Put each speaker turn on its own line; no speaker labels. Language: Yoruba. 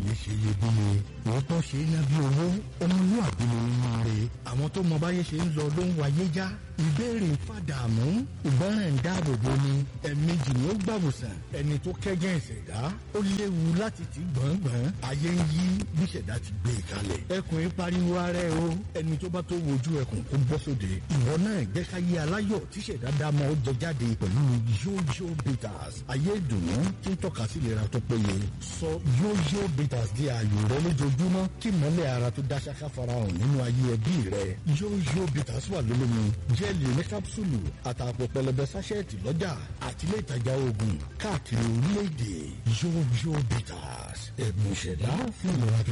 ayé ṣe iyebíye òótọ́ ṣe é ná bí owó ọmọlúwàbí ni nínú rẹ̀ àwọn tó mọ báyé ṣe ń lọ ló ń wáyé já ìbéèrè ń fàdààmú ìgbọràn ń dáàbò bo ni ẹ̀ẹ̀mejì ni ó gbàwòsàn ẹni tó kẹ́gẹ́ ìṣẹ̀dá ó léwu láti ti gbọ̀ngbọ̀n ayé ń yí bí ìṣẹ̀dá ti gbé e kalẹ̀ ẹkùn yìí pariwo ara ẹ o ẹni tó bá tó wojú ẹkùn kó bọ́ sóde ìwọ náà jẹ́ ká yé aláyọ̀ tí ìṣẹ̀dá dá mọ́ ó jẹ jáde pẹ̀lú yóyó bitters ayé ìdùnnú tí ń tọ́ka sí ìlera tó péye sọ yóyó bitters di ààyò rẹ lójoojúmọ́ kí mọ́lẹ̀ ara tó dá ṣáká farahàn nínú ayé ẹbí rẹ yóyó bitters wà lólómi jẹ́ẹ̀lì ní kápsúlù àtàpọ̀ pẹlẹbẹ sáṣẹ́ẹ̀tì lọ́jà àti ilé ìtajà oògùn káàkiri orílẹ̀-èdè yóyó bitters ẹ̀bùn ìṣẹ̀dá fún ìlera tó